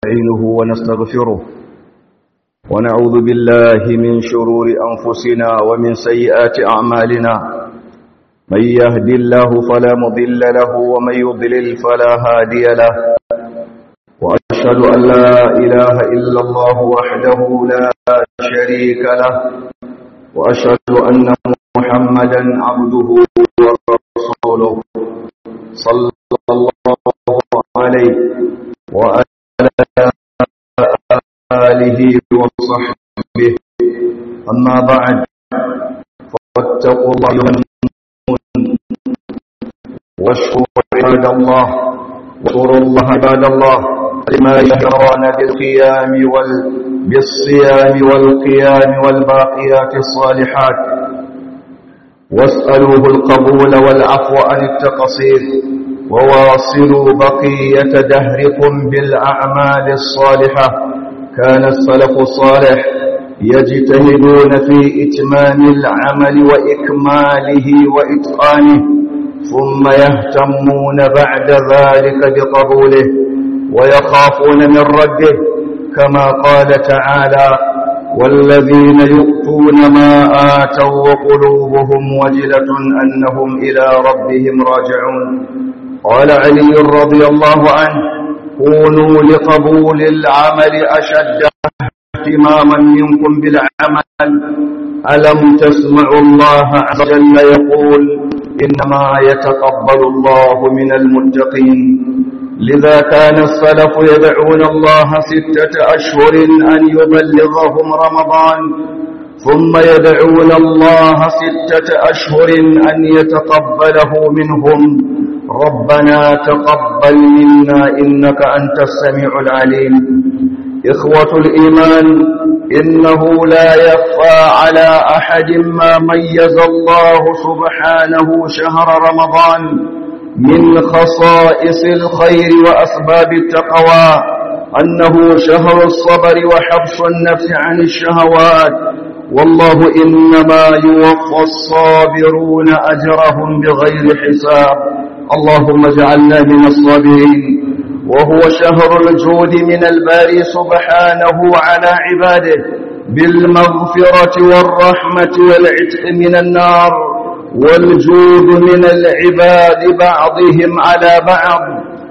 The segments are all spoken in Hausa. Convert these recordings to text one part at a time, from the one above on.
نستعينه ونستغفره ونعوذ بالله من شرور أنفسنا ومن سيئات أعمالنا من يهدي الله فلا مضل له ومن يضلل فلا هادي له وأشهد أن لا إله إلا الله وحده لا شريك له وأشهد أن محمدا عبده ورسوله صلى الله عليه وعلى آله وصحبه أما بعد فاتقوا الله واشكروا عباد الله واشكروا الله عباد الله لما يهرون بالقيام وال بالصيام والقيام والباقيات الصالحات واسألوه القبول والعفو عن التقصير وواصلوا بقية دهركم بالأعمال الصالحة كان السلف الصالح يجتهدون في إتمام العمل وإكماله وإتقانه ثم يهتمون بعد ذلك بقبوله ويخافون من رده كما قال تعالى والذين يؤتون ما آتوا وقلوبهم وجلة أنهم إلى ربهم راجعون قال علي رضي الله عنه كونوا لقبول العمل أشد اهتماما منكم بالعمل ألم تسمعوا الله عز وجل يقول إنما يتقبل الله من المتقين لذا كان السلف يدعون الله ستة أشهر أن يبلغهم رمضان ثم يدعون الله ستة أشهر أن يتقبله منهم ربنا تقبل منا إنك أنت السميع العليم إخوة الإيمان إنه لا يخفى على أحد ما ميز الله سبحانه شهر رمضان من خصائص الخير وأسباب التقوى أنه شهر الصبر وحبس النفس عن الشهوات والله إنما يوفى الصابرون أجرهم بغير حساب اللهم اجعلنا من الصابرين وهو شهر الجود من الباري سبحانه على عباده بالمغفرة والرحمة والعتق من النار والجود من العباد بعضهم على بعض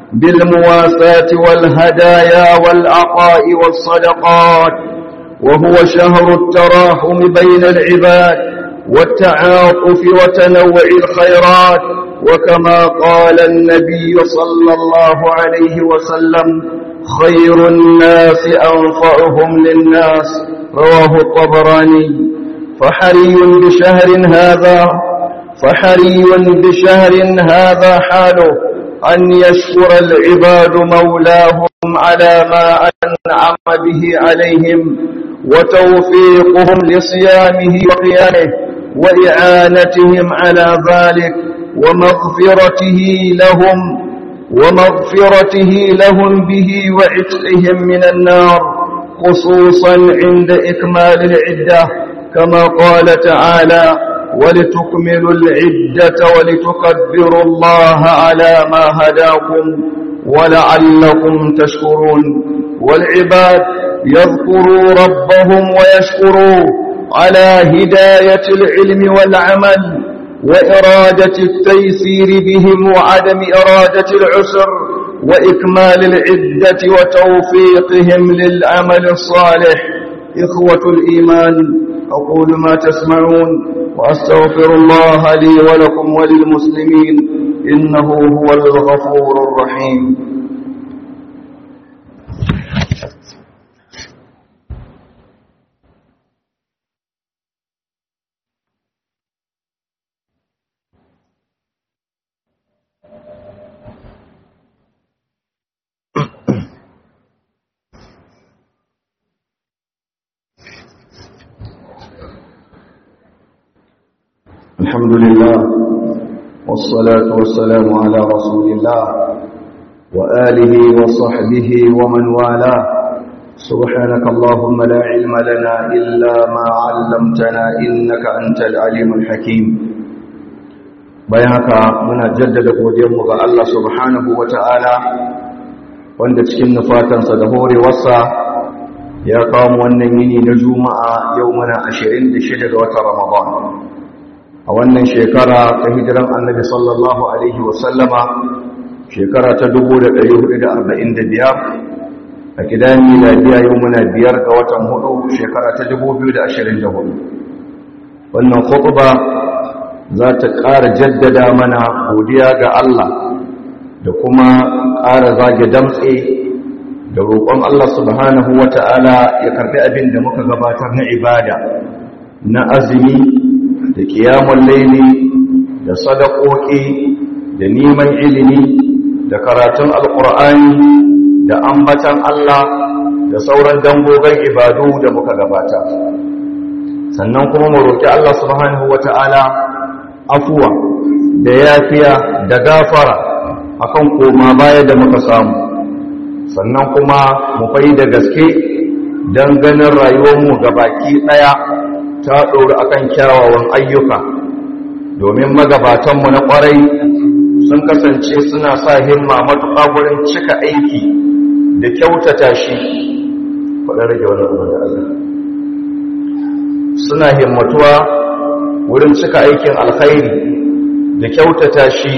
بالمواساة والهدايا والعطاء والصدقات وهو شهر التراحم بين العباد والتعاطف وتنوع الخيرات وكما قال النبي صلى الله عليه وسلم خير الناس أنفعهم للناس رواه الطبراني فحري بشهر هذا فحري بشهر هذا حاله أن يشكر العباد مولاهم على ما أنعم به عليهم وتوفيقهم لصيامه وقيامه وإعانتهم على ذلك ومغفرته لهم ومغفرته لهم به وعتقهم من النار خصوصا عند إكمال العدة كما قال تعالى ولتكملوا العدة ولتكبروا الله على ما هداكم ولعلكم تشكرون والعباد يذكروا ربهم ويشكروا على هداية العلم والعمل وإرادة التيسير بهم وعدم إرادة العسر وإكمال العدة وتوفيقهم للعمل الصالح إخوة الإيمان أقول ما تسمعون وأستغفر الله لي ولكم وللمسلمين إنه هو الغفور الرحيم الحمد لله والصلاة والسلام على رسول الله وآله وصحبه ومن والاه سبحانك اللهم لا علم لنا إلا ما علمتنا إنك أنت العليم الحكيم bayan haka muna jaddada godiyarmu ga Allah subhanahu wa ta'ala wanda cikin nufatansa da horewarsa ya kawo wannan yini na juma'a yau muna 26 ga watan ramadan a wannan shekara ta hijiran annabi sallallahu alaihi wasallama shekara ta 1445 a gidan miladiya yau muna biyar ga watan hudu shekara ta 2024 wannan khutba za ta ƙara jaddada mana godiya ga Allah da kuma ƙara zage damtse da roƙon Allah subhanahu wa ta'ala ya karɓi abin da muka gabatar na ibada na azumi da kiyamun laili da sadakoki da neman ilimi da karatun alƙur'ani da ambatan Allah da sauran dangogon ibadu da muka gabata sannan kuma mu roƙi Allah subhanahu wa ta'ala afuwa da yafiya da gafara akan koma baya da muka samu sannan kuma mu fai da gaske don ganin rayuwarmu baki ɗaya ta ɗori akan kyawawan ayyuka domin magabatanmu na ƙwarai sun kasance suna sa himma matuƙa wurin cika aiki da kyautata shi faɗin rage wani abu da Allah suna himmatuwa wurin cika aikin alkhairi da kyautata shi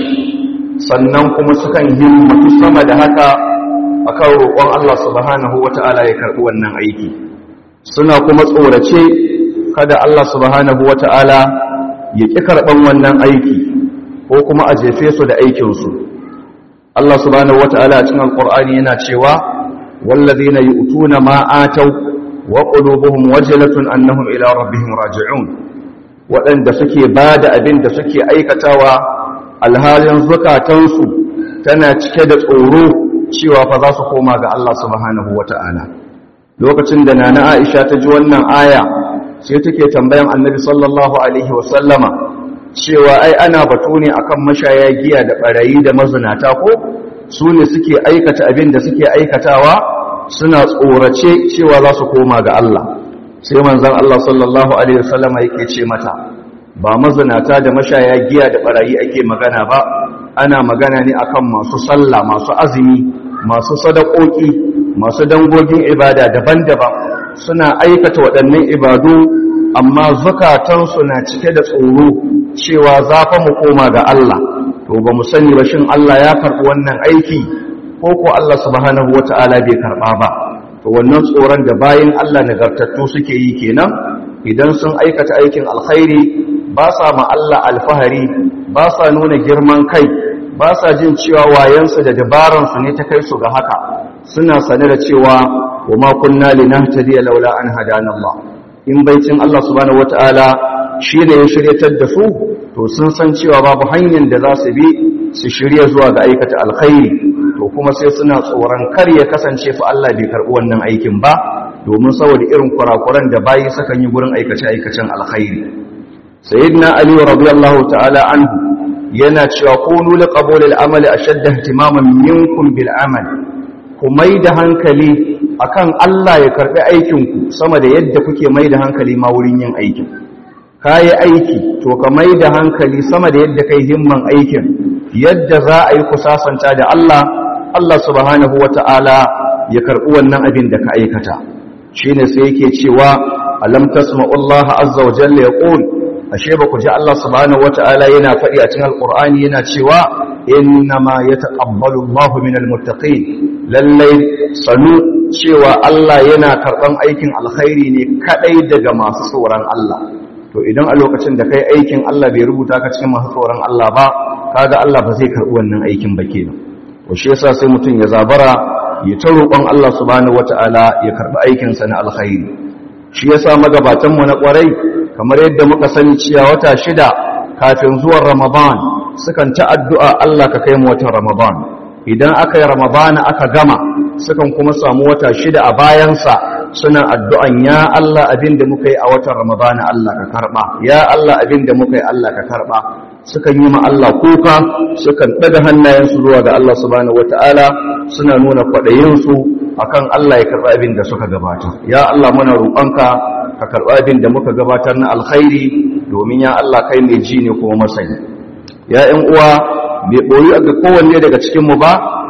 sannan kuma sukan himmatu sama da haka akan roƙon Allah subhanahu wata'ala ya karɓi wannan aiki suna kuma tsorace kada Allah subhanahu wata'ala ya ƙi karɓan wannan aiki ko kuma a jefe su da aikinsu Allah subhanahu wata'ala a cikin alƙur'ani yana cewa wallazina yu'tuna ma atau wa qulubuhum wajilatun annahum ila rabbihim raji'un waɗanda suke bada abin da suke aikatawa alhalin zukatansu tana cike da tsoro cewa fa za su koma ga Allah subhanahu wata'ala lokacin da nana Aisha ta ji wannan aya sai take tambayan Annabi sallallahu alaihi wasallama cewa ai ana batu ne akan mashaya giya da barayi da mazinata ko su ne suke aikata abin da suke aikatawa suna tsorace cewa za su koma ga Allah sai manzon Allah sallallahu alaihi wasallama yake ce mata ba mazinata da mashaya giya da barayi ake magana ba ana magana ne akan masu sallah masu azumi masu sadakoki masu dangogin ibada daban-daban suna aikata waɗannan ibadu amma zukatansu na cike da tsoro cewa za fa mu koma ga Allah to ba mu sani ba shin Allah ya karɓi wannan aiki ko ko Allah subhanahu wata'ala bai karɓa ba to wannan tsoron da bayin Allah nagartattu suke yi kenan idan sun aikata aikin alkhairi ba sa ma Allah alfahari ba sa nuna girman kai ba sa jin cewa wayansu da dabaransu ne ta kai su ga haka suna sane da cewa wa ma kunna linahtadiya laula an hadana Allah in baicin Allah subhanahu wataala shi ne ya shiryatar da su to sun san cewa babu hanyar da za su bi su shirya zuwa ga aikata alkhairi to kuma sai suna tsoron kar ya kasance fa Allah bai karɓi wannan aikin ba domin saboda irin kurakuran da bayi sukan yi gurin aikace aikacen alkhairi sayyidina ali radiyallahu ta'ala anhu yana cewa kunu li qabul al-amali ashadda ihtimaman minkum bil amal ku mai da hankali akan Allah ya karbi aikin ku sama da yadda kuke mai da hankali ma wurin yin aikin kai aiki to ka mai da hankali sama da yadda kai himman aikin yadda za a yi kusasanta da Allah Allah subhanahu wata'ala ya karbi wannan abin da ka aikata shine sai yake cewa alam tasma'u Allah azza wa jalla yaqul ashe ba ku ji Allah subhanahu wata'ala yana faɗi a cikin alqur'ani yana cewa innama yataqabbalu Allahu minal muttaqin lallai sanu cewa Allah yana karban aikin alkhairi ne kadai daga masu tsoron Allah to idan a lokacin da kai aikin Allah bai rubuta ka cikin masu tsoron Allah ba kaga Allah ba zai karbi wannan aikin ba kenan to shi yasa sai mutum ya zabara ya ta roƙon Allah subhanahu wata'ala ya karbi aikin sa na alkhairi shi yasa magabatan mu na ƙwarai kamar yadda muka sani cewa wata shida kafin zuwan Ramadan sukan ta addu'a Allah ka kai mu watan Ramadan idan aka yi Ramadan aka gama sukan kuma samu wata shida a bayansa suna addu'an ya Allah abin da muka yi a watan Ramadan Allah ka karɓa ya Allah abin da muka yi Allah ka karɓa sukan yi ma Allah kuka sukan ɗaga hannayensu zuwa ga Allah subhanahu wata'ala suna nuna kwaɗayinsu akan Allah ya karɓa abin da suka gabata ya Allah muna roƙonka ka karɓa abin da muka gabatar na alkhairi domin ya Allah kai mai ji ne kuma masani ya ƴan uwa bai ɓoyi ga kowanne daga cikinmu ba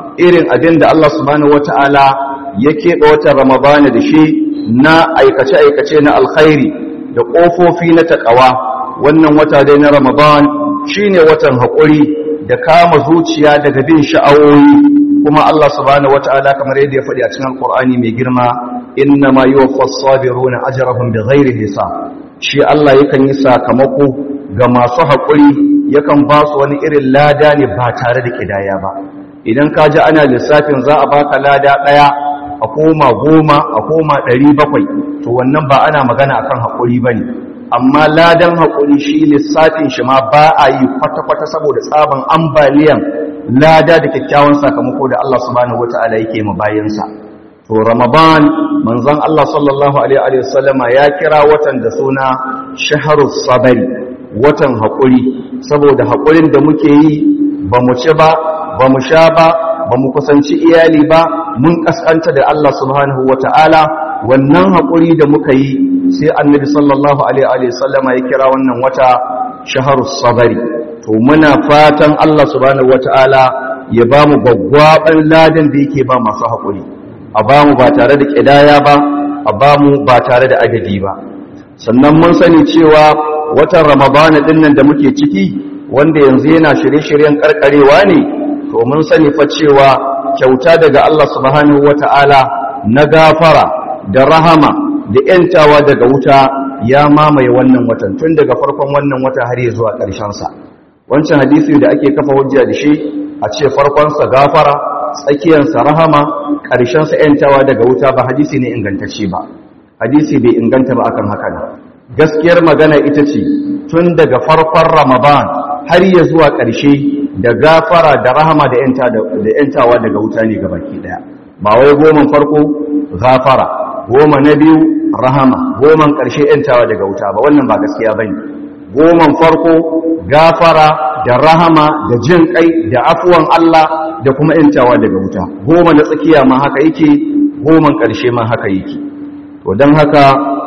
irin abin da Allah subhanahu wata'ala ya keɓe watan ramadana da shi na aikace-aikace na alkhairi da ƙofofi na taƙawa wannan wata dai na ramadan shine watan haƙuri da kama zuciya daga bin sha'awoyi kuma Allah subhanahu wata'ala kamar yadda ya faɗi a cikin alƙur'ani mai girma inna ma yuwaffas sabiruna ajrahum bighairi hisab shi Allah yakan yi sakamako ga masu haƙuri yakan ba su wani irin lada ne ba tare da kidaya ba idan ka ji ana lissafin za a baka lada ɗaya a koma goma a koma ɗari bakwai to wannan ba ana magana akan haƙuri ba ne amma ladan haƙuri shi lissafin shi ma ba a yi kwata-kwata saboda tsaban ambaliyan lada da kyakkyawan sakamako da Allah subhanahu wata'ala yake ma bayansa to ramadan manzon Allah sallallahu alaihi wa sallama ya kira watan da suna shahrus sabari watan haƙuri saboda haƙurin da muke yi ba mu ci ba ba mu sha ba ba mu kusanci iyali ba mun kaskanta da Allah subhanahu wata'ala wannan haƙuri da muka yi sai annabi sallallahu alaihi sallama ya kira wannan wata shaharus sabari to muna fatan Allah subhanahu wata'ala ya ba mu gwaggwaban ladan da yake ba masu haƙuri a ba mu ba tare da ƙidaya ba a ba mu ba tare da adadi ba sannan mun sani cewa watan ramadana din nan da muke ciki wanda yanzu yana shirye-shiryen karkarewa ne to mun sani fa cewa kyauta daga Allah subhanahu wata'ala na gafara da rahama da ‘yantawa daga wuta ya mamaye wannan watan tun daga farkon wannan wata har ya zuwa ƙarshensa wancan hadisi da ake kafa hujja da shi a ce farkonsa gafara tsakiyarsa rahama ƙarshensa ‘yantawa daga wuta ba hadisi ne ingantacce ba hadisi bai inganta ba akan haka ne gaskiyar magana ita ce tun daga farkon ramadan har ya zuwa ƙarshe da gafara da rahama da ‘yantawa daga wuta ne gabaki ɗaya ba wai goma farko gafara goma na biyu rahama goman ƙarshe ‘yantawa daga wuta ba wannan ba gaskiya ba ne goman farko gafara da rahama da jin kai da afuwan Allah da kuma ‘yantawa daga wuta goma na tsakiya ma haka yake goman ƙarshe ma haka yake to don haka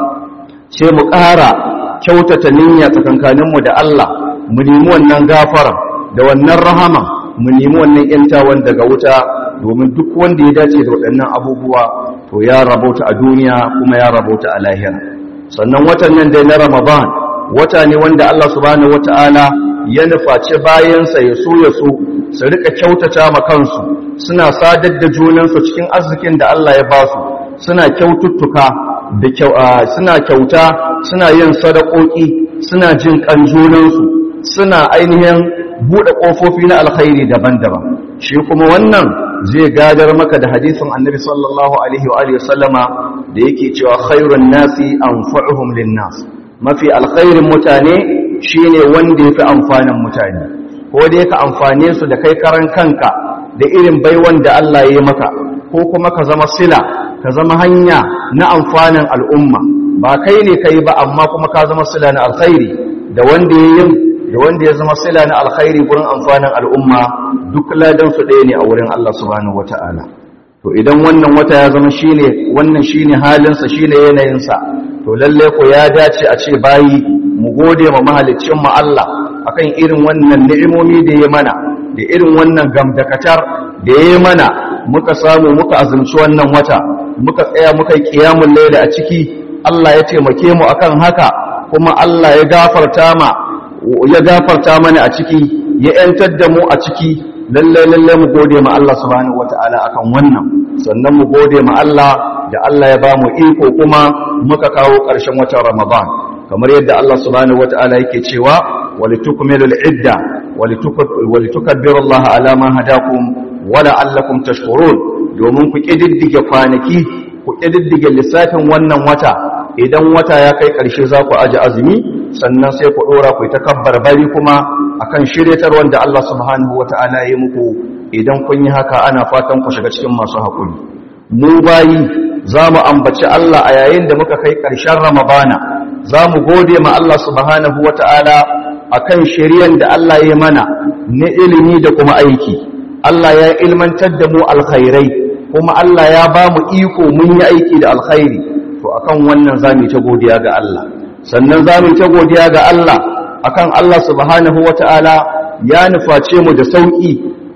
sai mu ƙara kyautata niyya tsakankaninmu da Allah mu nemi wannan gafara da wannan rahama mu nemi wannan ‘yantawan daga wuta domin duk wanda ya dace da waɗannan abubuwa to ya rabauta a duniya kuma ya rabauta a lahira sannan watan nan dai na ramadan wata ne wanda Allah subhanahu wata'ala ya nufaci bayansa ya so ya so su rika kyautata ma kansu suna sadar da junansu cikin arzikin da Allah ya ba su suna kyaututtuka da suna kyauta suna yin sadakoki suna jin kan junansu suna ainihin buɗe ƙofofi na alkhairi daban-daban shi kuma wannan zai gadar maka da hadisin annabi sallallahu alaihi wa alihi sallama da yake cewa khairun nasi anfa'uhum linnas mafi alkhairin mutane shine wanda yafi amfanin mutane ko da yake amfane su da kai karan kanka da irin baiwan da Allah ya yi maka ko kuma ka zama sila ka zama hanya na amfanin al'umma ba kai ne kai ba amma kuma ka zama sila na alkhairi da wanda ya yi da wanda ya zama sila na alkhairi gurin amfanin al'umma duk ladan su ɗaya ne a wurin Allah subhanahu wata'ala to idan wannan wata ya zama shine wannan shine halinsa shine yanayinsa to lalle ko ya dace a ce bayi mu gode ma mahaliccin mu Allah akan irin wannan ni'imomi da ya mana da irin wannan gamdakatar da ya mana muka samu muka azumci wannan wata muka tsaya muka yi qiyamul layl a ciki Allah ya taimake mu akan haka kuma Allah ya gafarta ma ya gafarta mana a ciki ya ‘yantar da mu a ciki lallai-lallai mu gode ma Allah subhanahu wata'ala akan wannan sannan mu gode ma Allah da Allah ya ba mu iko kuma muka kawo ƙarshen watan Ramadan kamar yadda Allah subhanahu wata'ala yake cewa walitukmilu al'idda walitukabbiru Allah ala ma hadakum wa la'allakum tashkurun domin ku kididdige kwanaki ku kididdige lissafin wannan wata idan wata ya kai ƙarshe za ku aji azumi sannan sai ku ɗora ku ta kabbar bari kuma akan shiryatar wanda Allah subhanahu wata'ala ya muku idan kun yi haka ana fatan ku shiga cikin masu haƙuri mu bayi za mu ambaci Allah a yayin da muka kai ƙarshen ramadana za mu gode ma Allah subhanahu wata'ala akan shiryan da Allah ya mana na ilimi da kuma aiki Allah ya ilmantar da mu alkhairai kuma Allah ya ba mu iko mun yi aiki da alkhairi to akan wannan za mu ta godiya ga Allah sannan za mu ta godiya ga Allah akan Allah subhanahu wata'ala ya nuface mu da sauki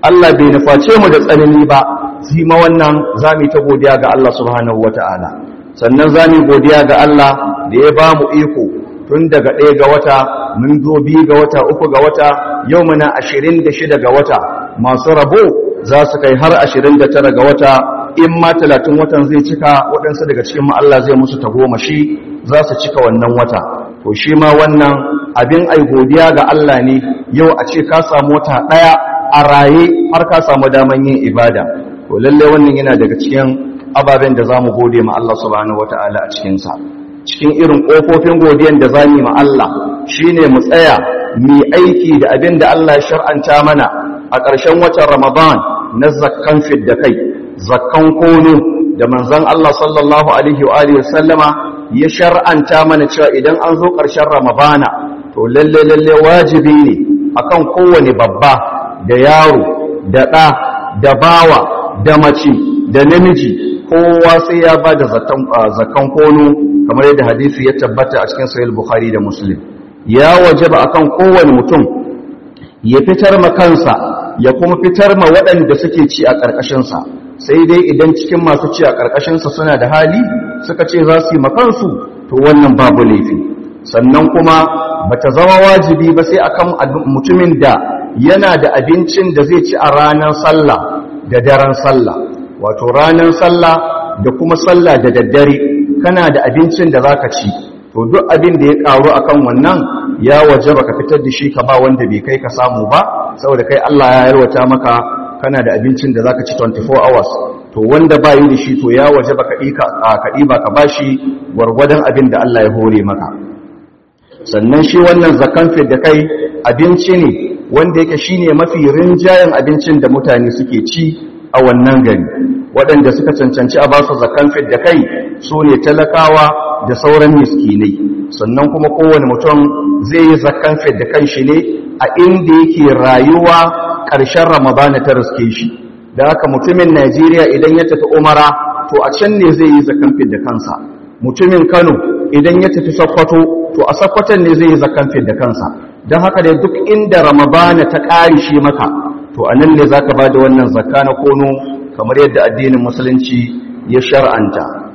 Allah bai nuface mu da tsanani ba shi ma wannan zamu ta godiya ga Allah subhanahu wataala sannan zamu godiya ga Allah da ya ba mu iko tun daga ɗaya ga wata mun zo biyu ga wata uku ga wata yau muna ashirin da shida ga wata masu rabo za su kai har ashirin da tara ga wata in ma talatin watan zai cika waɗansu daga cikin ma Allah zai musu tagomashi za su cika wannan wata to shi ma wannan abin ai godiya ga Allah ne yau a ce ka samu wata ɗaya a raye har ka samu daman yin ibada to lalle wannan yana daga cikin ababen da za mu gode ma Allah subhanahu wataala a cikinsa cikin irin ƙofofin godiyan da za mu ma Allah shine mu tsaya mu aiki da abin da Allah ya shar'anta mana a ƙarshen watan Ramadan na zakkan fidda kai zakkan kono da manzon Allah sallallahu alaihi wa alihi sallama ya shar'anta mana cewa idan an zo ƙarshen Ramadana to lalle lalle wajibi ne akan kowane babba da yaro da ɗa da bawa da mace da namiji kowa sai ya ba da zakkan kono kamar yadda hadisi ya tabbata a cikin sahih bukhari da muslim ya wajaba akan kowane mutum ya fitar ma kansa ya kuma fitar ma waɗanda suke ci a ƙarƙashinsa sai dai idan cikin masu ci a ƙarƙashinsa suna da hali suka ce za su yi makansu to wannan babu laifi sannan kuma bata zama wajibi ba sai akan mutumin da yana da abincin da zai ci a ranar sallah da daren sallah wato ranar sallah da kuma sallah da daddare kana da abincin da zaka ci to duk abin da ya karu akan wannan ya wajaba ka fitar da shi ka ba wanda bai kai ka samu ba saboda kai Allah ya yarwata maka kana da abincin da zaka ci 24 hours to wanda ba yi da shi to ya wajaba ka dika ka diba ka bashi gwargwadon abin da Allah ya hore maka sannan shi wannan zakan da kai abinci ne wanda yake shine mafi rinjayen abincin da mutane suke ci a wannan gari waɗanda suka cancanci a basu zakan da kai su ne talakawa da sauran miskinai sannan kuma kowane mutum zai yi zakan da kan shi ne a inda yake rayuwa ƙarshen ramadana ta riske shi da haka mutumin najeriya idan ya tafi umara to a can ne zai yi zakan da kansa mutumin kano idan ya tafi sokoto to a sokoton ne zai yi zakan da kansa don haka da duk inda ramadana ta ƙari shi maka to a nan ne za ka ba da wannan zakka na kono kamar yadda addinin musulunci ya shar'anta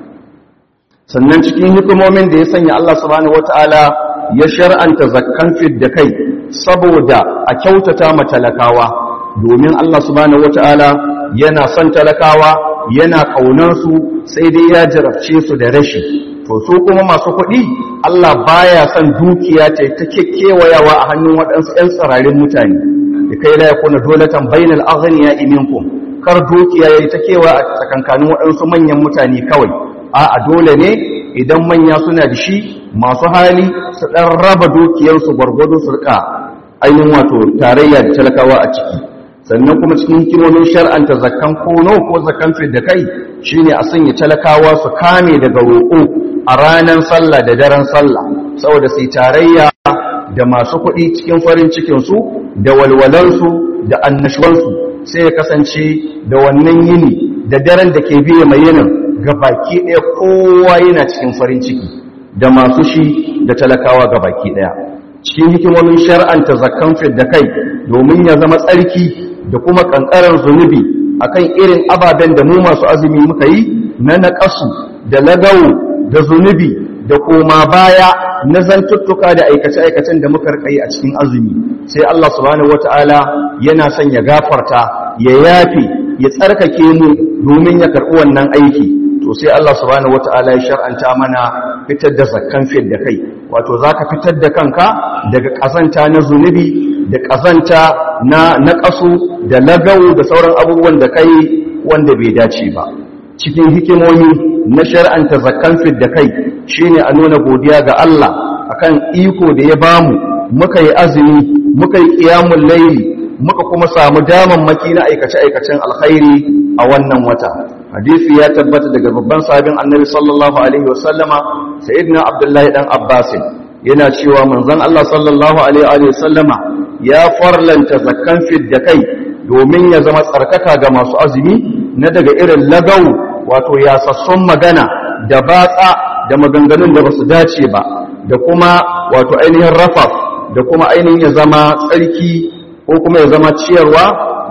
sannan cikin hikimomin da ya sanya Allah subhanahu wata'ala ya shar'anta zakkan da kai saboda a kyautata ma talakawa domin Allah subhanahu wata'ala yana son talakawa yana ƙaunarsu sai dai ya jarabce su da rashi to su kuma masu kuɗi Allah baya son dukiya ta ta kekewayawa a hannun waɗansu 'yan tsirarin mutane da kai la yakuna dolatan bainal aghniya minkum kar dukiya yayi ta kewa a tsakankanin waɗansu manyan mutane kawai a dole ne idan manya suna da shi masu hali su ɗan raba dukiyarsu gwargwado su rika ainihin wato tarayya da talakawa a ciki sannan kuma cikin hikimomin shar'anta zakkan kono ko zakkan da kai shine a sanya talakawa su kame daga roƙo a ranar sallah da daren sallah saboda sai tarayya da masu kuɗi cikin farin cikinsu da walwalansu da annashuwansu sai ya kasance da wannan yini da daren da ke biye mai yinin ga baki ɗaya kowa yana cikin farin ciki da masu shi da talakawa ga baki ɗaya cikin hikimomin shar'anta zakkan da kai domin ya zama tsarki da kuma ƙanƙarar zunubi akan irin ababen da mu masu azumi muka yi na naƙasu da lagawo da zunubi da koma baya na zantuttuka da aikace-aikacen da muka rikayi a cikin azumi sai Allah subhanahu wata'ala yana son ya gafarta ya yafe ya tsarkake mu domin ya karɓi wannan aiki to sai Allah subhanahu wata'ala ya shar'anta mana fitar da zakkan fiyar da kai wato zaka fitar da kanka daga ƙazanta na zunubi da ƙazanta na naƙasu da lagawu da sauran abubuwan da kai wanda bai dace ba cikin hikimomi na shar'anta zakkan fid da kai shine a nuna godiya ga Allah akan iko da ya bamu muka yi azumi muka yi qiyamul layli muka kuma samu damammaki na aikace aikacen alkhairi a wannan wata hadisi ya tabbata daga babban sahabin annabi sallallahu alaihi wasallama sayyidina abdullahi dan abbas yana cewa manzon Allah sallallahu alaihi wasallama ya farlanta zakkan fid da kai domin ya zama tsarkaka ga masu azumi na daga irin lagau wato yasassun magana da batsa da maganganun da basu dace ba da kuma wato ainihin rafaf da kuma ainihin ya zama tsarki ko kuma ya zama ciyarwa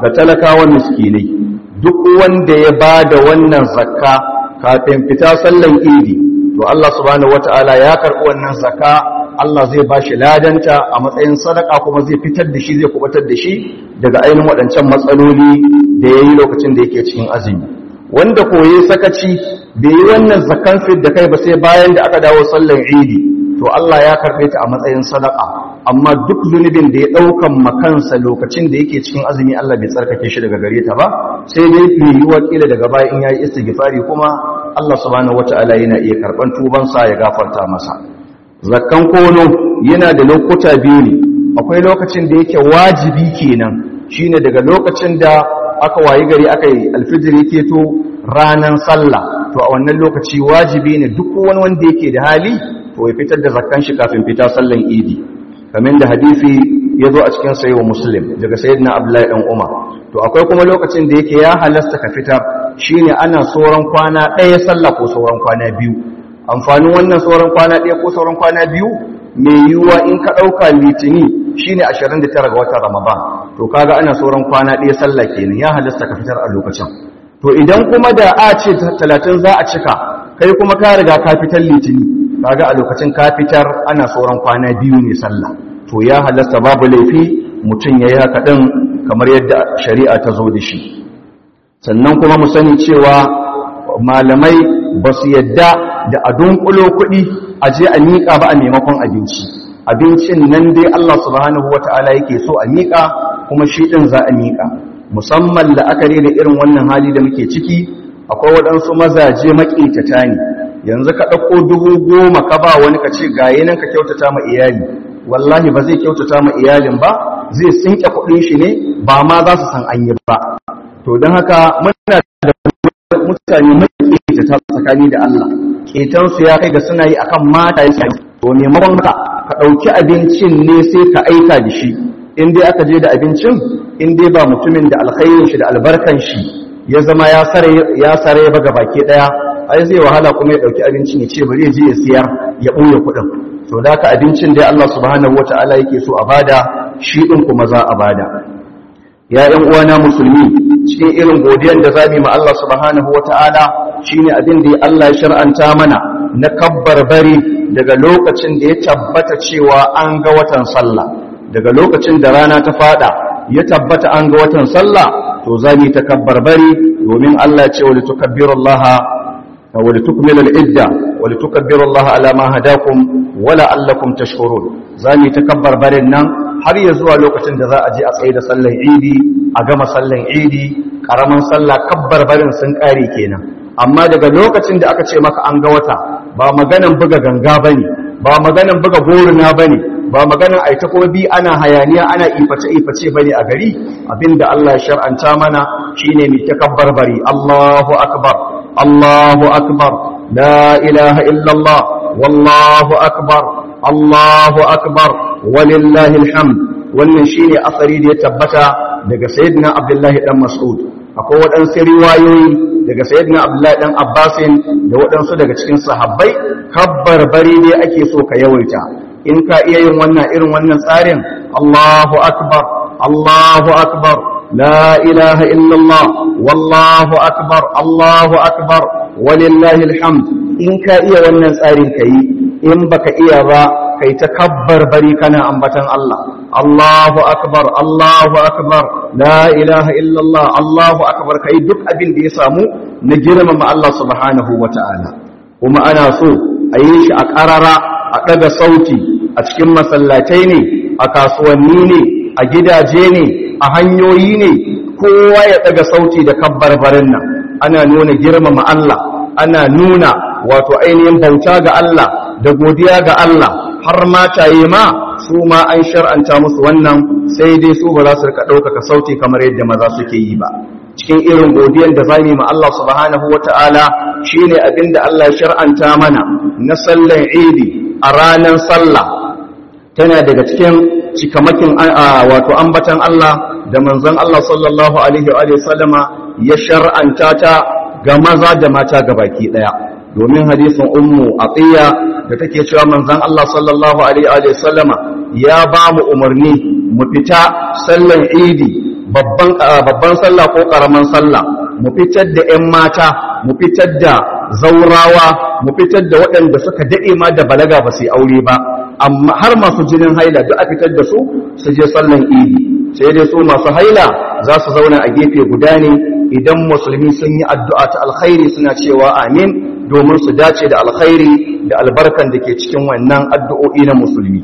ga talakawa miskinai duk wanda ya ba da wannan zakka kafin fita sallan idi to Allah subhanahu wataala ya karɓi wannan zakka Allah zai ba shi ladanta a matsayin sadaka kuma zai fitar da shi zai kubatar da shi daga ainihin waɗancan matsaloli da ya yi lokacin da yake cikin azumi wanda koye sakaci bai yi wannan zakan fit da kai ba sai bayan da aka dawo sallar idi to Allah ya karɓe ta a matsayin sadaka amma duk zunubin da ya ɗaukan makansa lokacin da yake cikin azumi Allah bai tsarkake shi daga gare ta ba sai dai mai yiwuwa kila daga baya in yayi istighfari kuma Allah subhanahu wata'ala yana iya karɓan tubansa ya gafarta masa zakkan kono yana da lokuta biyu ne akwai lokacin da yake wajibi kenan shine daga lokacin da aka wayi gari aka yi alfijir yake to ranan sallah to a wannan lokaci wajibi ne duk wani wanda yake da hali to ya fitar da zakkan shi kafin fita sallan idi kamar da hadisi ya zo a cikin sayi wa muslim daga sayyidina abdullahi dan umar to akwai kuma lokacin da yake ya halasta ka fitar shine ana sauran kwana ɗaya sallah ko sauran kwana biyu amfanin wannan sauran kwana ɗaya ko sauran kwana biyu mai yiwuwa in ka ɗauka litini shine 29 ga watan ramadan to kaga ana sauran kwana ɗaya sallah kenan ya halasta ka fitar a lokacin to idan kuma da a ce 30 za a cika kai kuma ka riga ka fitar litini kaga a lokacin ka fitar ana sauran kwana biyu ne sallah to ya halasta babu laifi mutum ya yi haka ɗin kamar yadda shari'a ta zo da shi sannan kuma mu sani cewa malamai ba su yadda da a dunkulo kuɗi a je a miƙa ba a maimakon abinci abincin nan dai Allah subhanahu wa ta'ala yake so a miƙa kuma shi ɗin za a miƙa musamman la'akari da irin wannan hali da muke ciki akwai waɗansu mazaje maƙetata ne yanzu ka ɗauko dubu goma ka ba wani ka ce gaye nan ka kyautata ma iyali wallahi ba zai kyautata ma iyalin ba zai sinke kuɗin shi ne ba ma za su san an yi ba to don haka muna da mutane maƙetata tsakani da Allah ƙetansu ya kai ga suna yi akan mata ya to maimakon haka ka ɗauki abincin ne sai ka aika da shi in dai aka je da abincin in dai ba mutumin da alkhairin shi da albarkan shi ya zama ya sare ba ga baki ɗaya ai zai wahala kuma ya ɗauki abincin ya ce bari ya je ya siyar ya ɓoye kuɗin to da ka abincin dai Allah subhanahu wata'ala yake so a bada shi ɗin kuma za a bada ya ƴan uwana musulmi cikin irin godiyar da zamu yi ma Allah subhanahu wata'ala shine abin da Allah ya shar'anta mana na kabbar bari daga lokacin da ya tabbata cewa an ga watan sallah daga lokacin da rana ta fada ya tabbata an ga watan sallah to zamu ta kabbar bari domin Allah ya ce wa litukabbirullaha wa litukmilul idda wa litukabbirullaha ala ma hadakum wa la'allakum tashkurun zamu ta kabbar barin nan har ya zuwa lokacin da za a je a tsaye da sallar idi a gama sallar idi karaman sallah kabbar barin sun kare kenan amma daga lokacin da aka ce maka an ga wata ba maganan buga ganga bane ba maganan buga goruna bane ba maganan aita kuma bi ana hayaniya ana iface iface bane a gari abinda Allah ya shar'anta mana shine mai takabbar bari Allahu akbar Allahu akbar la ilaha illallah wallahu akbar Allahu akbar walillahi alhamd wannan shine asari da ya tabbata daga sayyidina Abdullahi dan Mas'ud akwai waɗansu riwayoyi daga sayyidina Abdullahi dan Abbasin da waɗansu daga cikin sahabbai kabbar bari ne ake so ka yawaita in ka iya yin wannan irin wannan tsarin Allahu akbar Allahu akbar la ilaha illallah wallahu akbar Allahu akbar walillahi alhamd in ka iya wannan tsarin kai in baka iya ba kai ta kabbar bari kana ambatan Allah Allahu akbar Allahu akbar la ilaha illallah Allahu akbar kai duk abin da ya samu na girmama Allah subhanahu wata'ala kuma ana so a yi shi a ƙarara a ɗaga sauti a cikin masallatai ne a kasuwanni ne a gidaje ne a hanyoyi ne kowa ya ɗaga sauti da kabbar barin nan ana nuna girmama Allah ana nuna wato ainihin bauta ga Allah da godiya ga Allah har mataye ma su ma an shar'anta musu wannan sai dai su ba za su rika ɗaukaka sauti kamar yadda maza suke yi ba cikin irin godiyar da za ma Allah subhanahu wa ta'ala shi ne abin da Allah shar'anta mana na sallan idi a ranar sallah tana daga cikin cikamakin wato ambatan Allah da manzon Allah sallallahu alaihi wa sallama ya shar'anta ta ga maza da mata gabaki ɗaya domin hadisin ummu atiya da take cewa manzon Allah sallallahu alaihi wa sallama ya ba mu umarni mu fita sallan idi babban sallah ko ƙaramin sallah mu fitar da 'yan mata mu fitar da zaurawa mu fitar da waɗanda suka daɗe ma da balaga ba su yi aure ba amma har masu jinin haila duk a fitar da su su je sallan idi sai dai su masu haila za su zauna a gefe guda ne idan musulmi sun yi addu'a ta alkhairi suna cewa amin domin su dace da alkhairi da albarkan da ke cikin wannan addu'o'i na musulmi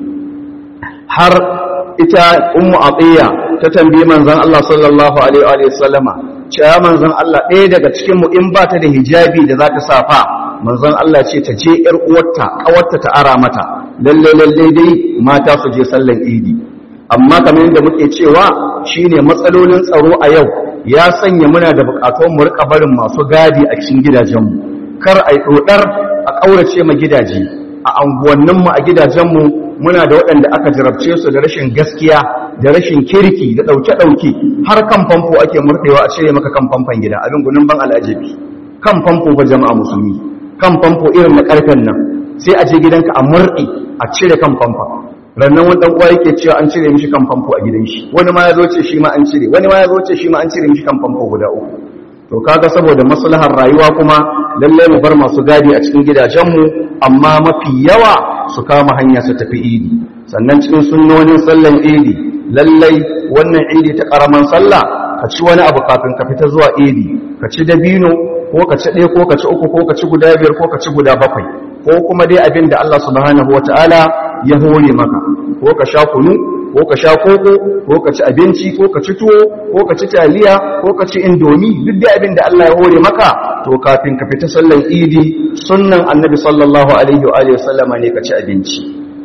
har ita ummu atiya ta tambayi manzon Allah sallallahu alaihi wa sallama cewa manzon Allah ɗaya daga cikin mu in ba ta da hijabi da za ta safa manzon Allah ce ta je ƴar uwarta ƙawarta ta ara mata lalle lalle dai mata su je sallan idi amma kamar yadda muke cewa shine matsalolin tsaro a yau ya sanya muna da buƙatun mu rika barin masu gadi a cikin gidajenmu kar ai dodar a ƙaurace ma gidaje a anguwanninmu a gidajenmu muna da waɗanda aka jarabce su da rashin gaskiya da rashin kirki da ɗauke-ɗauke har kan famfo ake murɗewa a cire maka kan famfon gida abin gunin ban al'ajabi kan famfo ba jama'a musulmi kan famfo irin na ƙarfen nan sai a je gidanka a murɗe a cire kan famfon rannan wani ɗan uwa yake cewa an cire mishi kan famfo a gidan shi wani ma ya zo ce shi ma an cire wani ma ya zo ce shi ma an cire mishi kan famfo guda uku to kaga saboda maslahar rayuwa kuma lalle mu bar masu gadi a cikin gidajenmu amma mafi yawa su kama hanya su tafi idi sannan cikin sunnonin sallan idi lallai wannan idi ta karaman sallah ka ci wani abu kafin ka fita zuwa idi ka ci dabino ko ka ci ɗaya ko ka ci uku ko ka ci guda biyar ko ka ci guda bakwai ko kuma dai abin da Allah subhanahu wataala ya hore maka ko ka sha kunu ko ka sha koko ko ka ci abinci ko ka ci tuwo ko ka ci taliya ko ka ci indomi duk da abin da Allah ya hore maka to kafin ka fita sallan idi sunnan annabi sallallahu alaihi wa alihi wasallama ne ka ci abinci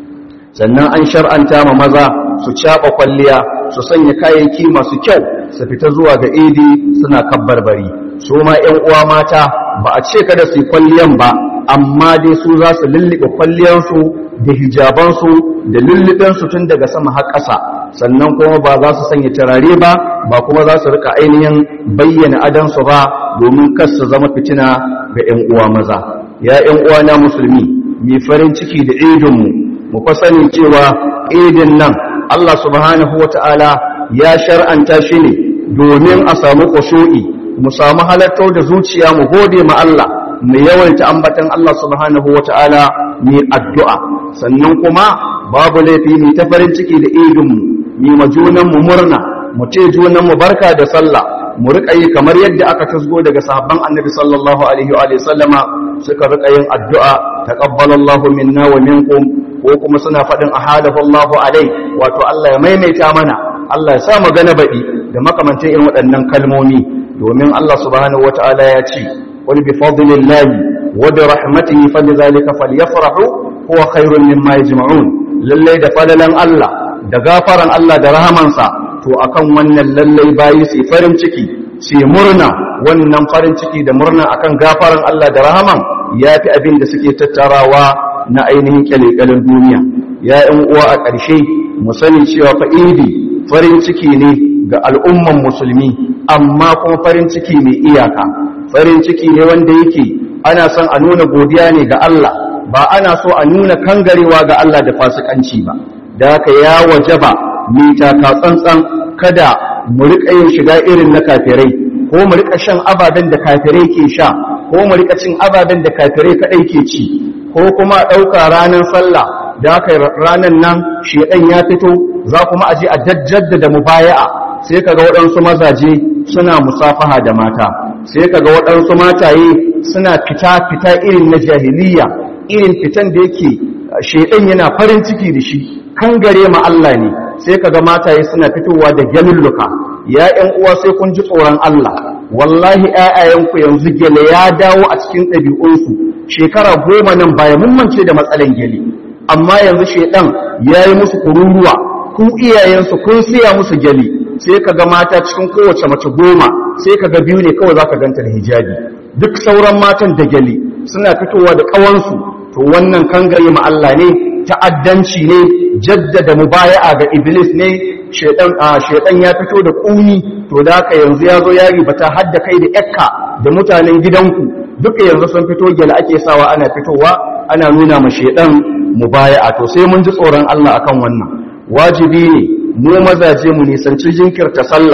sannan an shar'anta ma maza su caba kwalliya su sanya kayayyaki masu kyau su fita zuwa ga idi suna kabbarbari su ma ƴan uwa mata ba a ce kada su yi kwalliyan ba amma dai su za su lullube kwalliyansu da hijabansu da lullubensu tun daga sama har ƙasa sannan kuma ba za su sanya turare ba ba kuma za su rika ainihin bayyana adansu ba domin kar su zama fitina ga 'yan uwa maza ya 'yan uwa na musulmi mai farin ciki da idinmu mu fa sani cewa idin nan Allah subhanahu wata'ala ya shar'anta shi ne domin a samu kushu'i mu samu halattar da zuciya mu gode ma Allah mu yawaita ambatan Allah subhanahu wata'ala mai addu'a sannan kuma babu laifi mai ta farin ciki da idinmu mai ma junanmu murna mu ce junanmu barka da sallah mu riƙa yi kamar yadda aka tasgo daga sahabban annabi sallallahu alaihi wa sallama suka riƙa yin addu'a taqabbalallahu minna wa minkum ko kuma suna faɗin ahadahu Allahu alai wato Allah ya maimaita mana Allah ya sa magana baɗi da makamantan irin waɗannan kalmomi domin Allah subhanahu wataala ya ce qul bi fadlillahi wa bi rahmatihi falidhalika falyafrahu huwa khairun mimma yajma'un lallai da fadalan Allah da gafaran Allah da rahamansa to akan wannan lallai bayi su farin ciki su murna wannan farin ciki da murna akan gafaran Allah da rahaman yafi abin da suke tattarawa na ainihin kyalekyalen duniya ya yan uwa a ƙarshe mu sani cewa fa idi farin ciki ne ga al'umman musulmi amma kuma farin ciki mai iyaka farin ciki ne wanda yake ana son a nuna godiya ne ga Allah ba ana so a nuna kangarewa ga Allah da fasikanci ba da haka ya wajaba mita ka tsantsan kada mu riƙa yin shiga irin na kafirai ko mu riƙa shan ababen da kafirai ke sha ko mu riƙa cin ababen da kafirai kaɗai ke ci ko kuma ɗauka ranar sallah da haka ranar nan shedan ya fito za kuma aje a jaddada mubaya'a sai kaga waɗansu mazaje suna musafaha da mata sai kaga waɗansu mataye suna fita fita irin na jahiliya irin fitan da yake shedan yana farin ciki da shi kan gare ma Allah ne sai kaga mataye suna fitowa da gyalulluka ya ƴan uwa sai kun ji tsoron Allah wallahi ƴaƴayenku yanzu gele ya dawo a cikin ɗabi'unsu shekara goma nan baya mun mance da matsalan gele amma yanzu shedan yayi musu kururuwa ku iyayensu kun siya musu gele sai kaga mata cikin kowace mace goma sai kaga biyu ne kawai zaka ganta da hijabi duk sauran matan da gele suna fitowa da ƙawansu to wannan kangare ma Allah ne ta'addanci ne jaddada mubaya'a ga iblis ne shedan shedan ya fito da kuni to da haka yanzu yazo ya ribata hadda kai da yakka da mutanen gidanku duka yanzu sun fito gela ake sawa ana fitowa ana nuna ma shedan mubaya'a to sai mun ji tsoron Allah akan wannan wajibi ne mu mazaje mu nisanci jinkirta sallah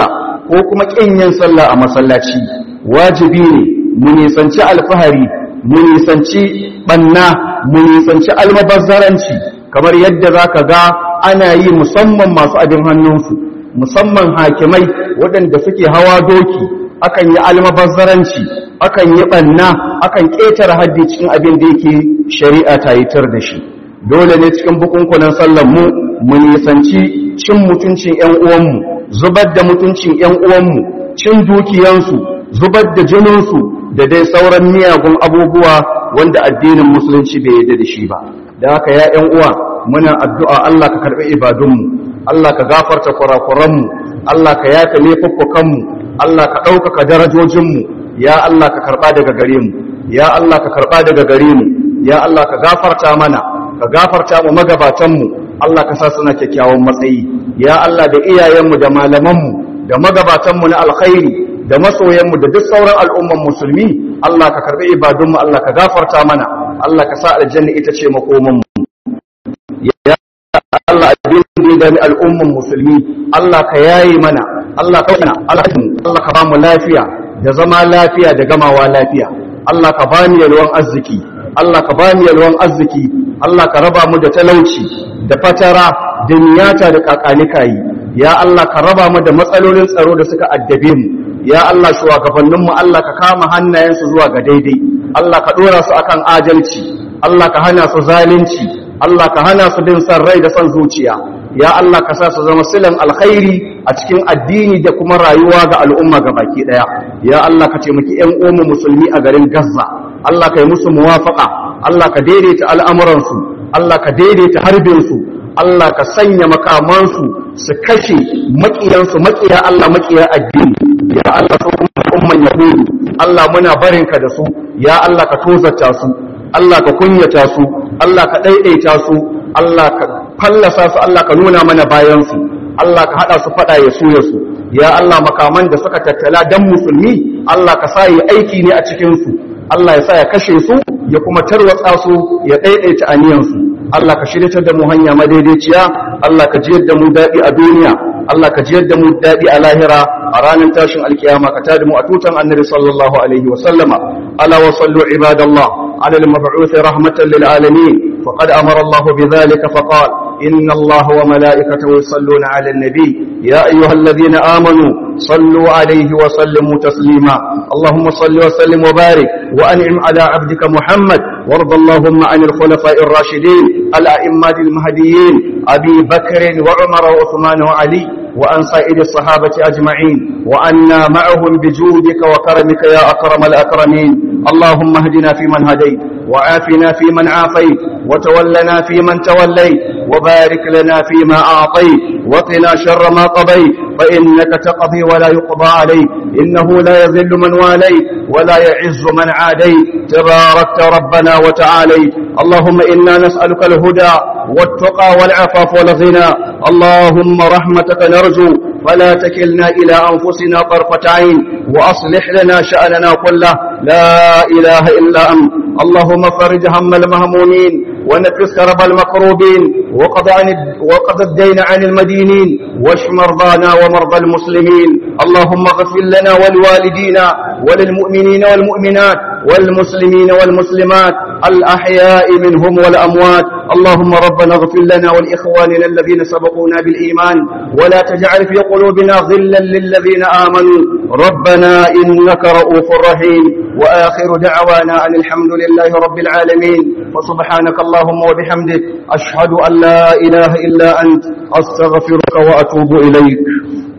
ko kuma ƙin yin sallah a masallaci wajibi ne mu nisanci alfahari mu nisanci banna mu nisanci almabazzaranci kamar yadda za ka ga ana yi musamman masu abin hannunsu musamman hakimai waɗanda suke hawa doki akan yi almabazzaranci akan yi banna akan ƙetare haddi cikin abin da yake shari'a ta yi tar da shi dole ne cikin bukunkunan sallar mu mu nisanci cin mutuncin ƴan uwanmu zubar da mutuncin ƴan uwanmu cin dukiyansu zubar da jininsu da dai sauran miyagun abubuwa wanda addinin musulunci bai yarda da shi ba da haka ya ƴan uwa muna addu'a Allah ka karɓi ibadunmu Allah ka gafarta kurakuranmu Allah ka yafe laifuffukanmu Allah ka ɗaukaka darajojinmu ya Allah ka karɓa daga gare mu ya Allah ka karɓa daga gare mu ya Allah ka gafarta mana ka gafarta mu magabatanmu Allah ka sa suna kyakkyawan matsayi ya Allah da iyayenmu da malamanmu da magabatanmu na alkhairi da masoyanmu da duk sauran al'umman musulmi Allah ka karbi ibadunmu Allah ka gafarta mana Allah ka sa aljanna ita ce makomanmu ya Allah abin da ya al'umman musulmi Allah ka yayi mana Allah ka yana Allah ka ba mu lafiya da zama lafiya da gamawa lafiya Allah ka ba mu yalwan arziki Allah ka ba mu yalwan arziki Allah ka raba mu da talauci da fatara da niyata da kakanikayi ya Allah ka raba mu da matsalolin tsaro da suka addabe mu ya Allah shugabanninmu Allah ka kama hannayensu zuwa ga daidai Allah ka dora su akan adalci Allah ka hana su zalunci Allah ka hana su bin san rai da son zuciya ya Allah ka sa su zama silan alkhairi a cikin addini da kuma rayuwa ga al'umma baki daya ya Allah ka taimaki ƴan uwan musulmi a garin Gaza Allah ka yi musu muwafaqa Allah ka daidaita al'amuransu Allah ka daidaita harbinsu Allah ka sanya makamansu su kashe maƙiyansu maƙiya Allah maƙiya addini ya Allah su umman yahudu Allah muna barinka da su ya Allah ka tozarta su Allah ka kunyata su Allah ka ɗaiɗaita su Allah ka fallasa su Allah ka nuna mana bayansu Allah ka haɗa su faɗa ya su ya su ya Allah makaman da suka tattala dan musulmi Allah ka sa yi aiki ne a cikinsu Allah ya sa ya kashe su ya kuma tarwatsa su ya ɗaiɗaita aniyansu Allah ka shirya da mu hanya madaidaiciya Allah ka jiyar da mu daɗi a duniya Allah ka jiyar da mu daɗi a lahira a ranar tashin alkiyama ka tada mu a tutan annabi sallallahu alaihi wa sallama ala wa sallu ibadallah ala al-mab'uth rahmatan lil alamin faqad amara Allah bidhalika faqala inna Allah wa malaikatahu yusalluna ala an-nabi ya ayyuhalladhina amanu صلوا عليه وسلموا تسليما اللهم صل وسلم وبارك وأنعم على عبدك محمد وارض اللهم عن الخلفاء الراشدين الأئمة المهديين أبي بكر وعمر وعثمان وعلي وأن سائر الصحابة أجمعين وأنا معهم بجودك وكرمك يا أكرم الأكرمين اللهم اهدنا فيمن هديت وعافنا فيمن عافيت وتولنا فيمن توليت وبارك لنا فيما أعطيت وقنا شر ما قضيت فإنك تقضي ولا يقضى عليك إنه لا يذل من واليت ولا يعز من عاديت تباركت ربنا وتعاليت اللهم إنا نسألك الهدى والتقى والعفاف والغنى اللهم رحمتك نرجو فلا تكلنا إلى أنفسنا طرفة عين وأصلح لنا شأننا كله لا إله إلا أنت اللهم فرج هم المهمومين ونفس كرب المكروبين وقض, عن وقض الدين عن المدينين واشف مرضانا ومرضى المسلمين اللهم اغفر لنا ولوالدينا وللمؤمنين والمؤمنات والمسلمين والمسلمات الأحياء منهم والأموات اللهم ربنا اغفر لنا ولإخواننا الذين سبقونا بالإيمان ولا تجعل في قلوبنا غلا للذين آمنوا ربنا إنك رؤوف رحيم وآخر دعوانا أن الحمد لله رب العالمين وسبحانك اللهم وبحمدك أشهد أن لا إله إلا أنت أستغفرك وأتوب إليك